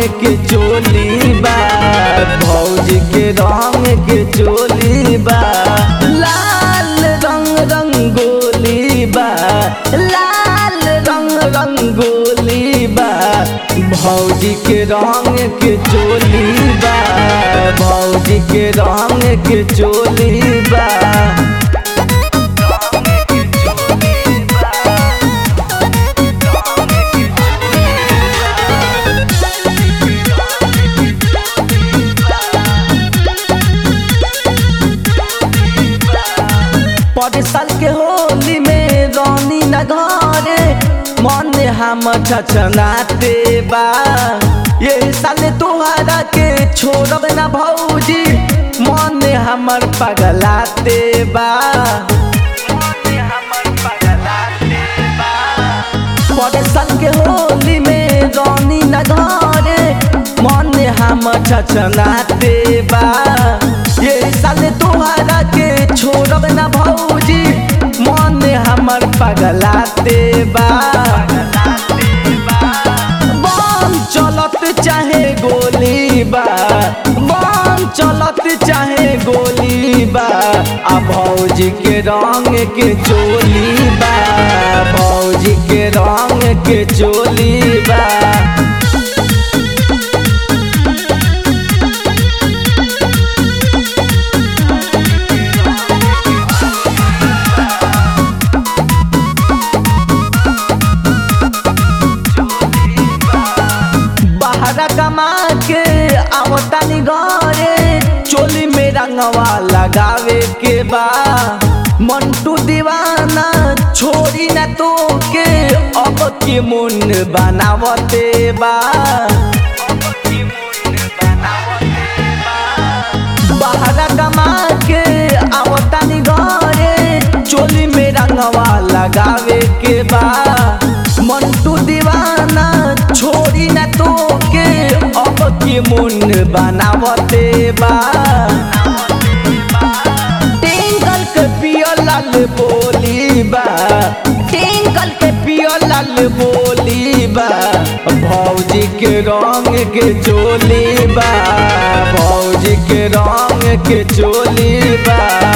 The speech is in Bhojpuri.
के चोली बा भौजी के रंग के चोली बा लाल रंग रंगोली बा लाल रंग रंगोली बा भौजी के रंग के चोली बा भौजी के रंग के चोली बा पर साल के होली में रानी न घरे मन हम छछनाते बा ये साल तोहरा के छोड़ब न भौजी मन हमर पगलाते बा पर साल के होली में रानी न घरे मन हम छछनाते बा ये साल तोहरा के छोड़ब न भौजी मन हमर पगलाते बा बम चलत चाहे गोली बा बम चलत चाहे गोली बा आ भौजी के रंग के चोली बा भौजी के रंग के चोली बा बहरा कमा के आवतानी घरे चोली में रंगवा लगावे के बा मंटू दीवाना छोड़ी न तो के अब के मुन बनावते बा बहरा कमा के आवतानी घरे चोली में रंगवा लगावे के बा मंटू दीवाना छोड़ी न तो के अब के मुन बनावते बा टिंकल के पियो लाल बोली बा टिंकल के पियो लाल बोली बा भौजी के रंग के चोली बा भौजी के रंग के चोली बा